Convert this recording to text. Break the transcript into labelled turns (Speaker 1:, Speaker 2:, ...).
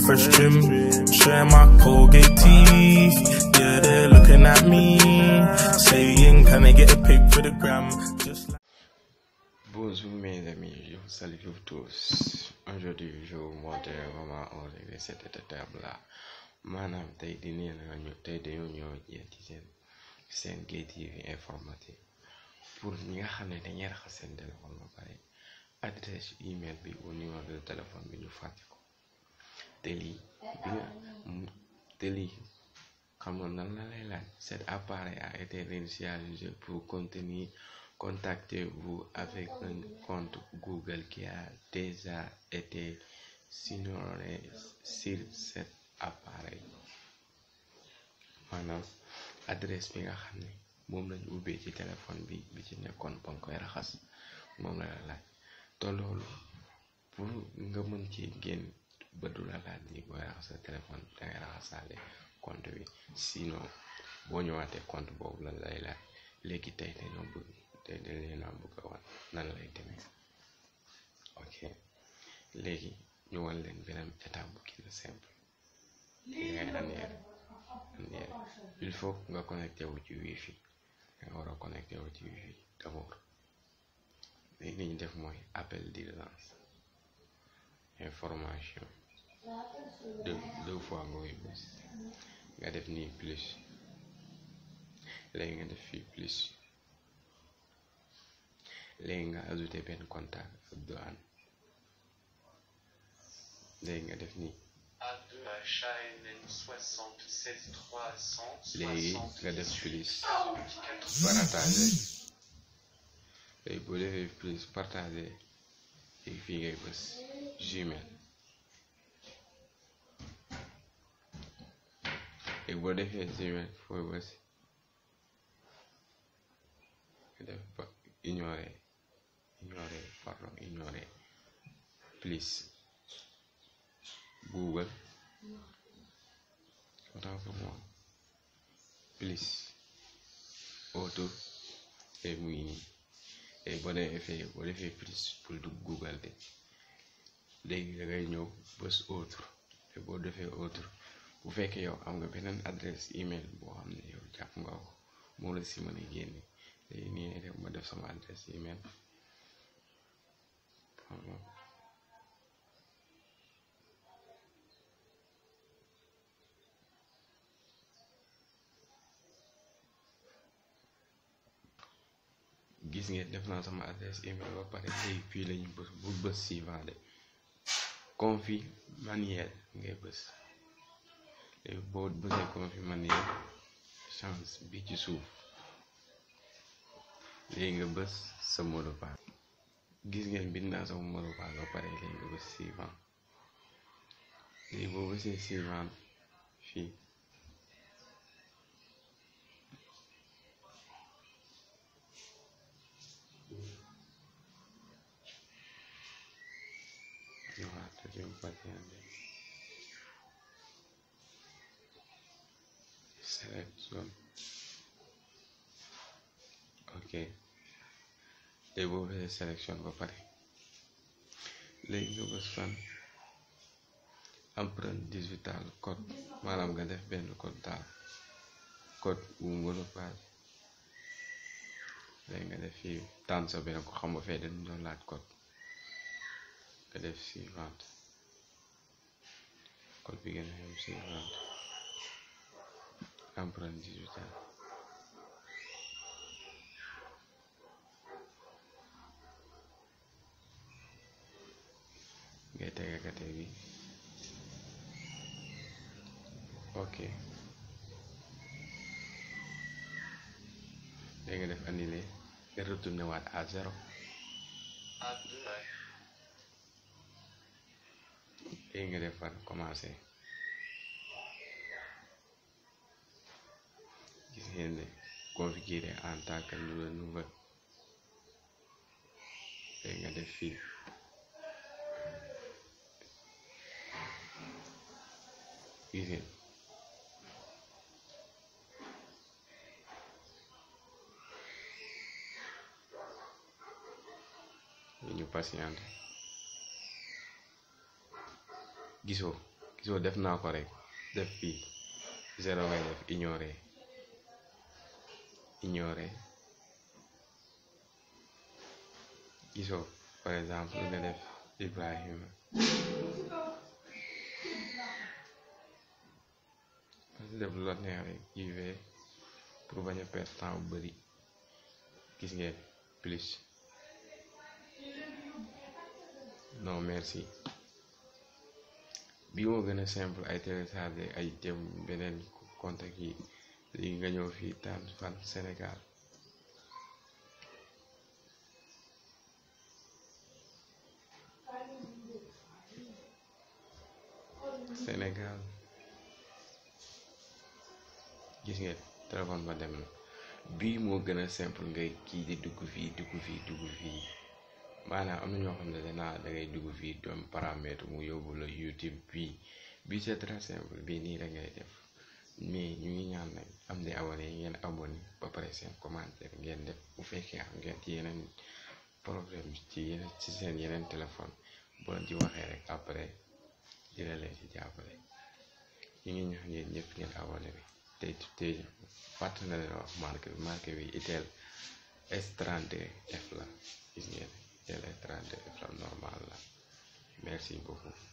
Speaker 1: fresh trim. Showing my Colgate teeth. Yeah, they're looking at me. Saying, can I get a pic for the gram? Just like
Speaker 2: Bonjour mes amis, je vous salue vous tous. Aujourd'hui, je vais vous montrer comment on règle cette étape-là. maanaam tey di nee na ñu tey dañoo ñëw jeex ci seen seen Gate TV informatique pour ñi nga xam ne dañuy raxas seen téléphone ba pare adresse email bi au numéro de téléphone bi ñu fàtte ko te lii bi nga te lii xam nga nan la lay laaj cet appareil a été réinitialisé pour contenir contactez-vous avec un compte Google qui a déjà été signé sur cet appareil maanaam adresse bi nga xam ne moom lañu ubbee ci téléphone bi bi ci nekkoon ba nga koy raxas moom la la laaj te loolu pour nga mën ci génn ba du la laaj ni booy raxas sa téléphone bi dangay raxasaale compte bi sinon boo ñëwaatee compte boobu la lay laaj léegi tey dañoo bëgg tey dañ leen a bëgg a wan nan lay demee ok léegi ñu wan leen beneen étape bu gën a simple li ngay annuel annuel il faut nga connecté wu ci wifi nga war a connecté wu ci wifi d'abord léegi li ñu def mooy appel d'urgence information deux deux fois nga koy bës nga def nii plus léegi nga def fii plus léegi nga ajouté benn contact ak douane léegi nga def nii
Speaker 3: A2 HANN 76 300
Speaker 2: léegi nga def plus
Speaker 3: 74
Speaker 2: partagé léegi boo defee plus partagé léegi fii ngay bës Gmail léegi boo defee Gmail fooy bës nga def ba ignorer ignorer pardon ignorer plus Google autant pour moi plus auto et mu ngi nii et boo defee boo defee plus pour dugg Google de léegi da ngay ñëw bës autre te boo defee autre bu fekkee yow am nga beneen adresse email boo xam ne yow jàpp nga ko moo la si mën a génne léegi nii ngay def ma def sama adresse email gis ngeen def naa sama adresse email ba pare léegi fii lañu bës bu bës suivant de config manuel ngay bës léegi boo bësee config manuel change bi ci suuf léegi nga bës sa mot de passe gis ngeen bind naa sama mot de passe ba pare léegi nga bës suivant léegi boo bësee suivant fii Voilà, deuxième patiente. Sélection. ok léegi boo defee sélection ba pare léegi nga bës fan empreinte digitale code maanaam nga def benn code daal code bu mot de passe léegi nga def fii tànn sa benn ko xam nga fee dañu doon laaj code nga def suivante code bi gën a yem suivante empreinte digitale ngay tege kate bi ok léegi nga def annulé nga retourné waat à zéro
Speaker 3: A2
Speaker 2: léegi nga def fan commencé gis ngeen ne configuré en tant que nouvel léegi nga def fii gis ngeen ñu patienté gisoo gisoo def naa ko rek def fii zéro ngay def ignorer ignorer gisoo par exemple nga def Ibrahima parce def lu la neex rek UV pour bañ a perdre temps bu bari gis ngeen plus non merci bii moo gën a simple ay télécharger ay jëm beneen contact yi léegi nga ñëw fii tànn fan Sénégal Sénégal gis ngeen téléphone ba dem na bii moo gën a simple ngay kii di dugg fii dugg fii dugg fii maanaam am na ñoo xam ne danaa da ngay dugg fii doom paramètre mu yóbbu la YouTube bii bii c'est très simple bii nii da ngay def mais ñu ngi ñaan nag am di abonné ngeen abonné ba pare seen commentaire ngeen def bu fekkee am ngeen ci yeneen problème ci yeneen ci seen yeneen téléphone boo leen ci waxee rek après dina leen ci jàppale ñu ngi ñaan yéen ñëpp ngeen abonné bi tey tey fàttali na leen wax marque bi marque bi itel S32F la gis ngeen itel S32F la normal la merci beaucoup